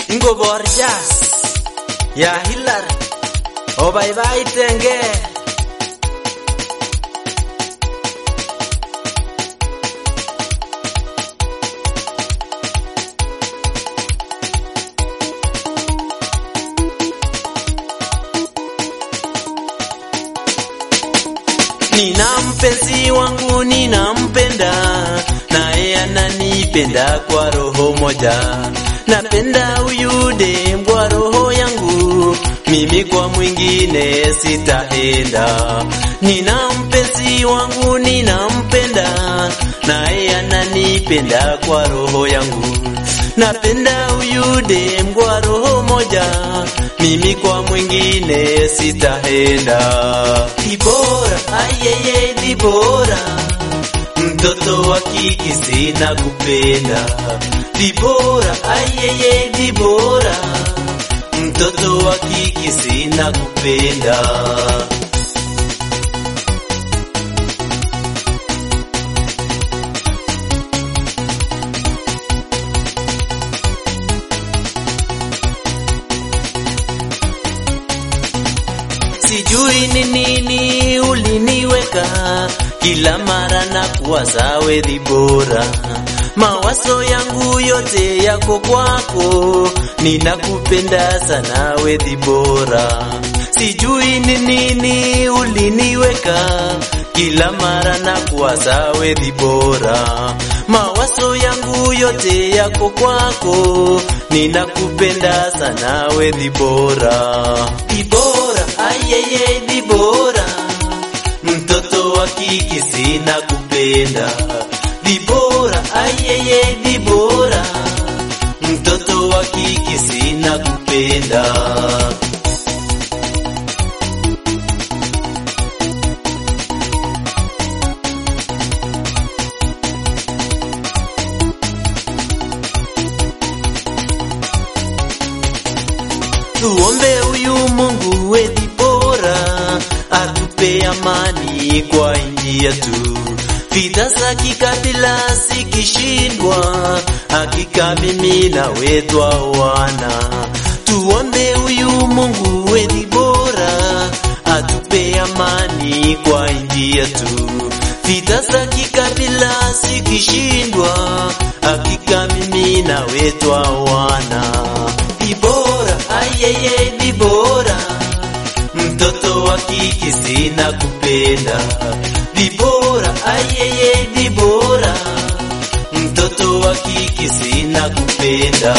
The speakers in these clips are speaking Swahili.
ngobor jazz ya Hillary obaibaitenge Nina mpenzi wangu ninampenda, naye ananipenda kwa roho moja. Napenda huyu dem kwa roho yangu, mimi kwa mwingine sitaenda. Nina mpenzi wangu ninampenda, naye ananipenda kwa roho yangu. Napenda huyu dem kwa roho moja, mimi kwa mwingine sitaenda. Dibora, ayeye Dibora, mtoto wa kike sina kupenda. Dibora, ayeye Dibora, mtoto wa kike sina kupenda. Sijui ni nini uliniweka kila mara na kuwaza wewe bora. Mawazo yangu yote yako kwako, ninakupenda sana wewe bora. Sijui ni nini uliniweka kila mara na kuwaza wewe bora. Mawazo yangu yote yako kwako, ninakupenda sana wewe bora. Dibora, ayeye Dibora, mtoto wa kike sina kupenda. Dibora, ayeye Dibora, mtoto wa kike sina kupenda. Tuombe huyu Mungu wetu bora atupe amani kwa nchi yetu. Vita za kikabila zikishindwa, hakika mimi na wetu wana. Tuombe huyu Mungu wetu bora atupe amani kwa nchi yetu. Vita za kikabila zikishindwa, hakika mimi na wetu wana. Dibora, ayeye Dibora, mtoto wa kike sina kupenda. Dibora, ayeye Dibora, mtoto wa kike sina kupenda.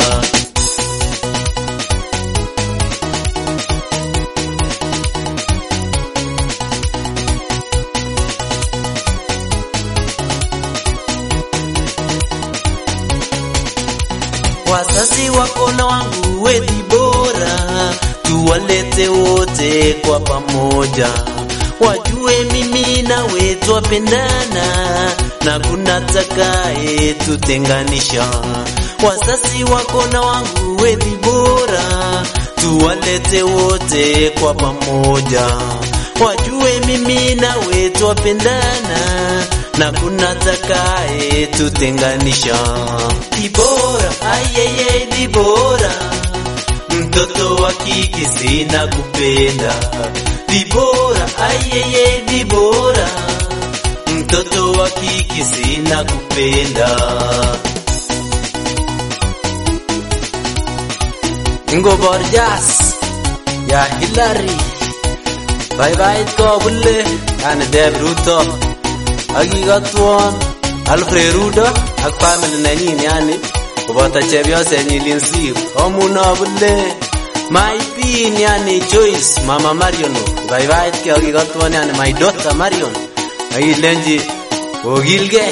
Wazazi wako na wangu wethi bora, tuwalete wote kwa pamoja, wajue mimi na we twapendana na kuna takaye tutenganisha. Wazazi wako na wangu wethi bora, tuwalete wote kwa pamoja, wajue mimi na we twapendana na kuna takaye tutenganisha. Dibora, ayeye Dibora, mtoto wa kike sina kupenda. Dibora, ayeye Dibora, mtoto wa kike sina kupenda. Ngobor jazz ya Hillary, bye bye ko bulle yani Deb Ruto akikotwon Alfred Rudo ak family nenyin yani koboto chepyosenyin Linsir omuno bule my pin yani Joyce mama Marion baibaitkei akikotwon yani my daughter Marion akilenji okilgei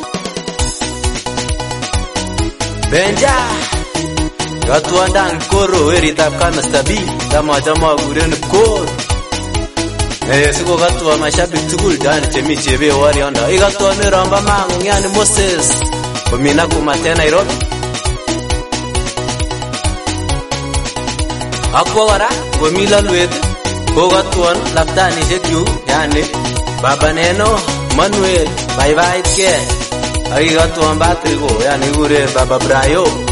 Benja Katwandang koro weritab Kamesta B tamachame akuren koro Eh, siko katwa mashabiki tugul yani chemi chebe wariondo ikatwa ni romba mangu yani Moses komina kumate Nairobi akwa kora komi lalwet kokatwon laptanishek chuk yani baba neno Manuel baibaitkei akikatwon Patrick yani kikure baba Brayo